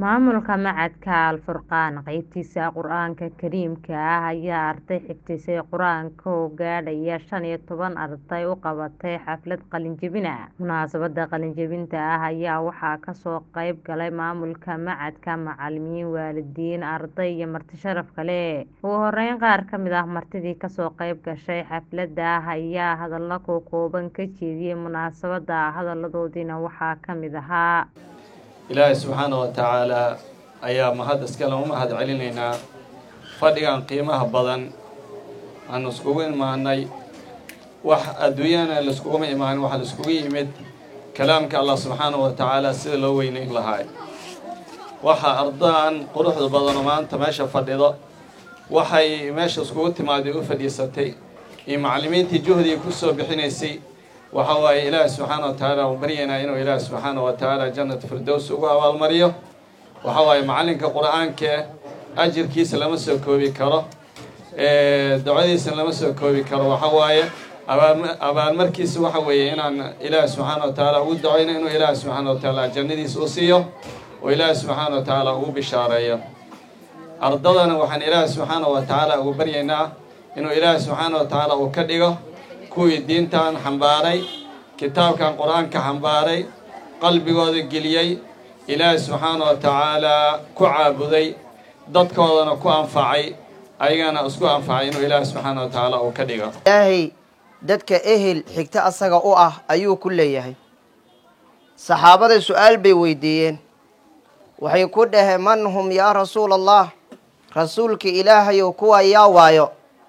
Maamulka Machadka Al Furqaan qaybtiisa Qur'aanka Kariimka ah ayaa arday xifdisay Qur'aanka oo gaadhaya shan iyo toban arday u qabatay xaflad qalin jebin ah. Munaasabada qalin jebinta ah ayaa waxaa kasoo qayb galay maamulka machadka, macalimiin, waalidiin, arday iyo marti sharaf kale. Ugu horeyn qaar ka mid ah martidii kasoo qayb gashay xaflada ayaa hadallo kooban ka jeediyay munaasabada. Hadaladoodiina waxaa ka mid ahaa ilaahay subxaana wa tacaalaa ayaa mahad iskale u mahad celinaynaa fadhigan qiimaha badan aanu iskugu imaanay wax adduunyana laiskuguma imaanin waxa la iskugu yimid kalaamka allah subxaana wa tacaala sida loo weynayn lahaay waxa ardaan quruxda badano maanta meesha fadhido waxay meesha iskugu timaaday u fadhiisatay iyo macallimiintii juhdiga kusoo bixinaysay waxa waaye ilaahi subxaana wa tacaala u baryaynaa inuu ilaahi subxaana wa tacaala jannat firdows ugu abaalmariyo waxa waaye macallinka qur-aanka ajirkiisa lama soo koobi karo ducadiisa lama soo koobi karo waxa waaye abaalmarkiisa waxa weeye inaan ilaahi subxaana wa tacaala ugu ducayno inuu ilaahi subxaana wa tacaala jannadiisa u siiyo oo ilaahi subxaana wa tacaala ugu bishaareeyo ardadana waxaan ilaahi subxaana wa tacaala ugu baryaynaa inuu ilaahi subxaana wa tacaala uu ka dhigo kuwii diintan xambaaray kitaabkan qur-aanka xambaaray qalbigooda geliyey ilaahi subxaana wa tacaalaa ku caabuday dadkoodana ku anfacay ayagana isku anfacay inuu ilaahi subxaana wa tacaala uu ka dhigo ilaahay dadka ehel xigto asaga u ah ayuu ku leeyahay saxaabada su-aal bay weydiiyeen waxay ku dhaheen man hum yaa rasuula allah rasuulka ilaahayow kuwa yaa waayo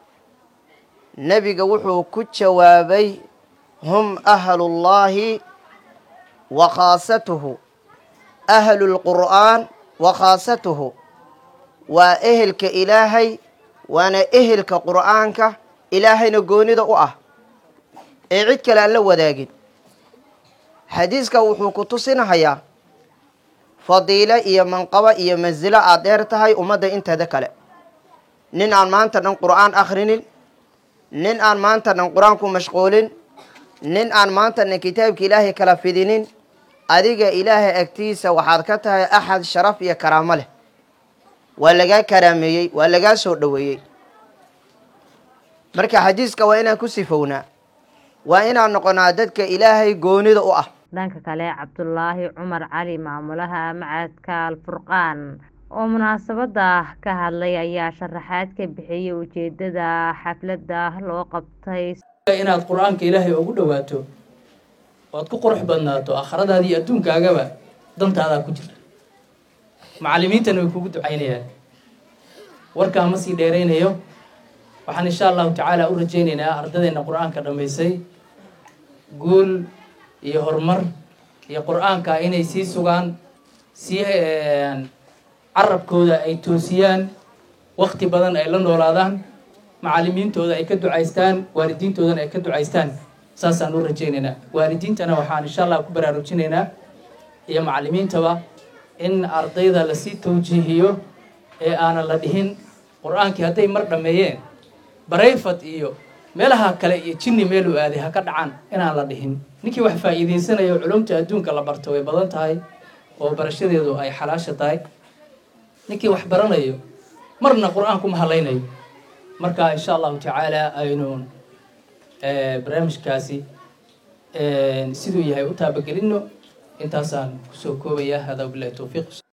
nebiga wuxuu ku jawaabay hum ahlullaahi wa khaasatuhu ahlulqur'aan wa khaasatuhu waa ehelka ilaahay waana ehelka qur'aanka ilaahayna goonida u ah ee cid kale aan la wadaagin xadiiska wuxuu ku tusinahayaa fadiilo iyo manqabo iyo mansilo aad dheer tahay ummadda inteeda kale nin aan maanta dhan qur'aan akhrinin nin aan maanta dhan qur-aan ku mashquulin nin aan maanta dhan kitaabka ilaahay kala fidinin adiga ilaahay agtiisa waxaad ka tahay axad sharaf iyo karaamo leh waa lagaa karaameeyey waa lagaa soo dhoweeyey marka xadiiska waa inaan ku sifownaa waa inaan noqonaa dadka ilaahay goonida u ah dhanka kale cabdulaahi cumar cali maamulaha machadka al furqaan oo munaasabada ka hadlay ayaa sharaxaad ka bixiyay ujeedada xaflada loo qabtay inaad qur-aanka ilaahay ugu dhawaato oad ku qurux badnaato aakhiradaada iyo adduunkaagaba dantaadaa ku jirta macallimiintana way kugu ducaynayaan warkaa ma sii dheeraynayo waxaan insha allahu tacaala u rajaynaynaa ardadeenna qur-aanka dhammaysay guul iyo horumar iyo qur-aanka inay sii sugaan sii carabkooda ay toosiyaan wakti badan ay la noolaadaan macallimiintooda ay ka ducaystaan waalidiintoodana ay ka ducaystaan saasaan u rajaynaynaa waalidiintana waxaan insha allah ku baraarujinaynaa iyo macallimiintaba in ardayda lasii tawjiihiyo ee aanan la dhihin qur-aankii hadday mar dhammeeyeen barayfad iyo meelaha kale iyo jinni meeluu aaday ha ka dhacaan inaan la dhihin ninkii wax faa'iidaysanayo culumta adduunka la barto way badan tahay oo barashadeedu ay xalaasha tahay ninkii wax baranayo marna qur-aanku ma halaynayo marka insha allahu tacaala aynu barnaamijkaasi siduu yahay u taabagelinno intaasaan kusoo koobaya hada bilahi towfiiq